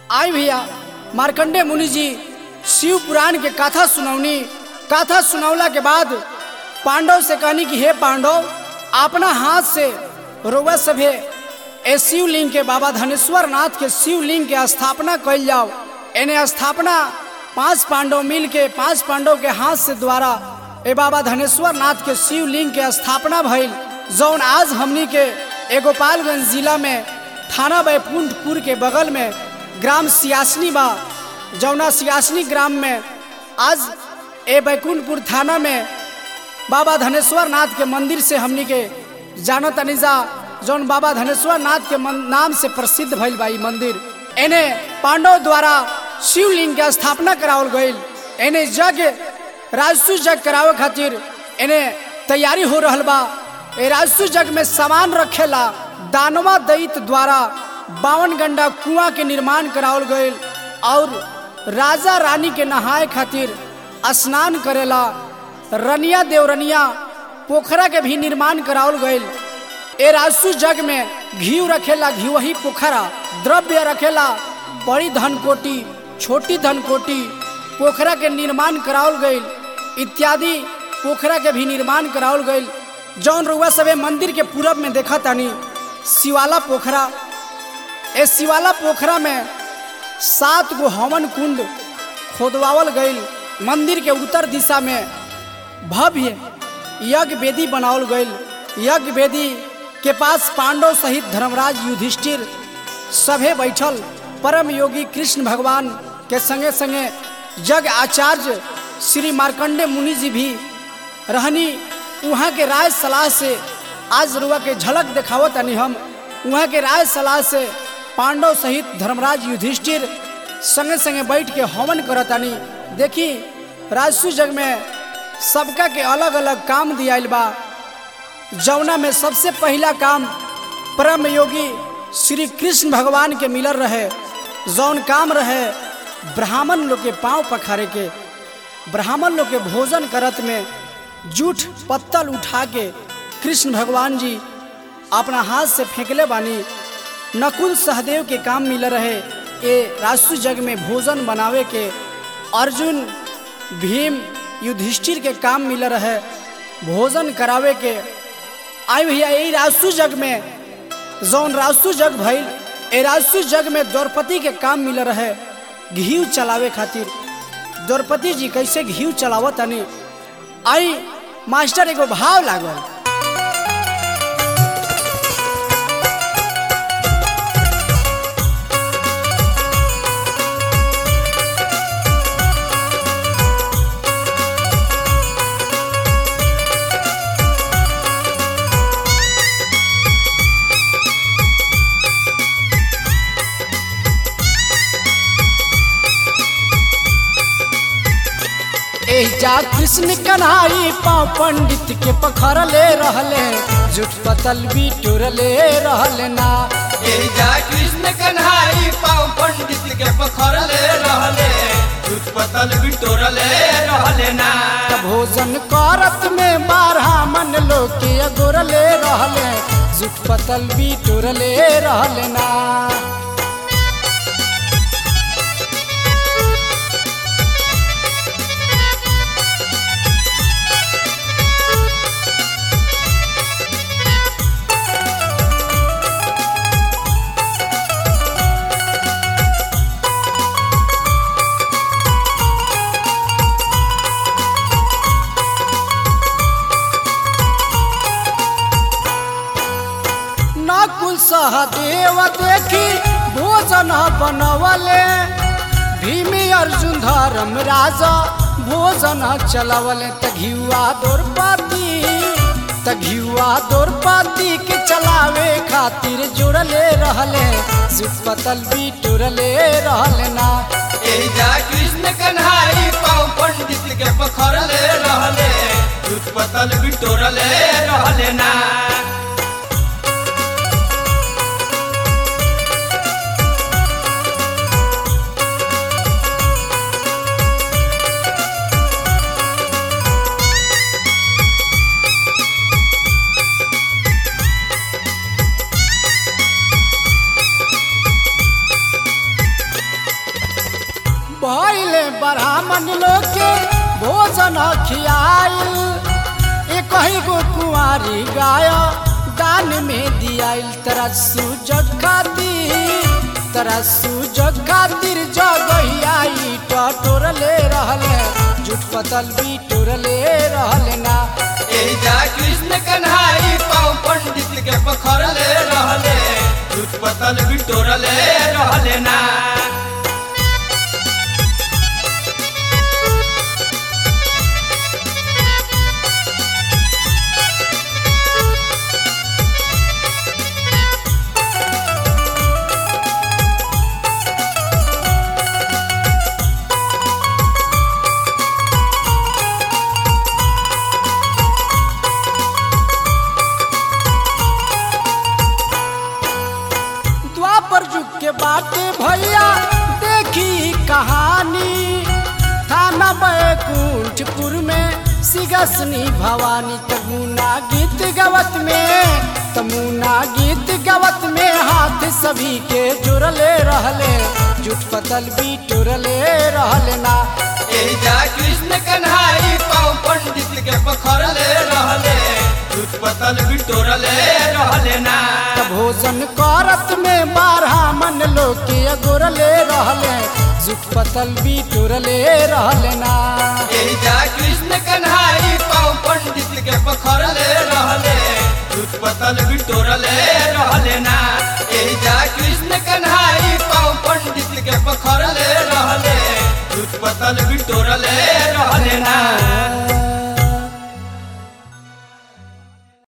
आई भैया मार्कंडे मुनि जी शिव पुराण के कथा सुनौनी कथा सुनौला के बाद पांडव से कहनी कि हे पांडव अपना हाथ से रोवा सभे ए शिवलिंग के बाबा धनेश्वर नाथ के शिवलिंग के स्थापना कल जाओ एने स्थापना पांच पांडव मिल के पांच पांडव के हाथ से द्वारा ए बाबा धनेश्वर नाथ के शिवलिंग के स्थापना भइल जौन आज हमनी के ए गोपालगंज जिला में थाना बैकुंठपुर के बगल में ग्राम सियासनी बा जौना सियासनी ग्राम में आज ए बैकुंठपुर थाना में बाबा धनेश्वर नाथ के मंदिर से हमनी के जानत अनिजा जौन बाबा धनेश्वर नाथ के मन- नाम से प्रसिद्ध भइल बा ई मंदिर एने पांडव द्वारा शिवलिंग के स्थापना करावल गईल एने यज्ञ राजसु यज्ञ करावे खातिर एने तैयारी हो रहल बा ए राजसु यज्ञ में सामान रखेला दानवा दैत द्वारा बावन गंडा कुआं के निर्माण करावल गईल और राजा रानी के नहाए खातिर स्नान करेला रनिया देवरनिया पोखरा के भी निर्माण करावल गईल ए राजसु जग में घी रखेला घी वही पोखरा द्रव्य रखेला बड़ी धन कोटी छोटी धन कोटी पोखरा के निर्माण करावल गईल इत्यादि पोखरा के भी निर्माण करावल गईल जौन रुआ सबे मंदिर के पूरब में देखा तानी शिवाला पोखरा ए शिवाला पोखरा में सात गो हवन कुंड खोदवावल गईल मंदिर के उत्तर दिशा में भव्य यज्ञ वेदी बनावल गईल यज्ञ वेदी के पास पांडव सहित धर्मराज युधिष्ठिर सभे बैठल परम योगी कृष्ण भगवान के संगे संगे जग आचार्य श्री मार्कंडे मुनि जी भी रहनी वहाँ के राय सलाह से आज रुआ के झलक दिखावत तनी हम वहाँ के राय सलाह से पांडव सहित धर्मराज युधिष्ठिर संगे संगे बैठ के हवन करतानी देखी राजसु जग में सबका के अलग अलग काम दियाइल बा जौना में सबसे पहला काम परम योगी श्री कृष्ण भगवान के मिलर रहे जौन काम रहे ब्राह्मण लोग के पांव पखारे के ब्राह्मण लोग के भोजन करत में जूठ पत्तल उठा के कृष्ण भगवान जी अपना हाथ से फेंकले बानी नकुल सहदेव के काम मिल रहे ये राजसु जग में भोजन बनावे के अर्जुन भीम युधिष्ठिर के काम मिल रहे भोजन करावे के आई भैया यही राजसु जग में जौन राजसु जग भइल ए राजसु जग में द्रौपदी के काम मिल रहे घी चलावे खातिर द्रौपदी जी कैसे घी चलावत तनी आई मास्टर एगो भाव लागल एजा कृष्ण कन्हाई पाँव पंडित के पखरले रहले जुट पतल भी टुरले रहले ना एजा कृष्ण कन्हाई पाँव पंडित के पखरले रहले दूध पतल बिटोरले रहले ना त भोजन करत में बारह मन लोग के अगोरले रहले जुट पतल भी टुरले रहले ना नकुल सहदेव देखी भोजन बनवले भीमी अर्जुन धर्म राजा भोजन चलवले त घियुआ द्रौपदी त घियुआ द्रौपदी के चलावे खातिर जुड़ले रहले सुत पतल भी टुरले रहले ना एजा कृष्ण कन्हाई पाँव पंडित के पखरले रहले दूध पतल बिटोरले रहले ना पहले ब्राह्मण लोग के भोजन खियाइल एक ही गो कुंवारी गाय दान में दियाइल तरा सुजग खातिर तरा सुजग खातिर जगहिया ईटा टोरले रहले झूठ पतल भी टोरले रहले ना एजा कृष्ण कन्हाई पाँव पंडित के पखरले रहले झूठ पतल बिटोरले रहले ना द्वापर युग के बाटे भैया देखी कहानी थाना बैकुंठपुर में सिगसनी भवानी तमुना गीत गवत में तमुना गीत गवत में हाथ सभी के जुड़ले रहले जुट पतल भी टुरले रहले ना एजा कृष्ण कन्हाई पाँव पंडित के पखरले रहले झूठ पतल बिटोरले रहले ना त भोजन करत में बारह मन लोग के अगोरले रहले जुट पतल भी टुरले रहले ना एजा कृष्ण कन्हाई पाँव पंडित के पखरले रहले झूठ पतल बिटोरले रहले ना एजा कृष्ण कन्हाई पाँव पंडित के पखरले रहले झूठ पतल बिटोरले रहले ना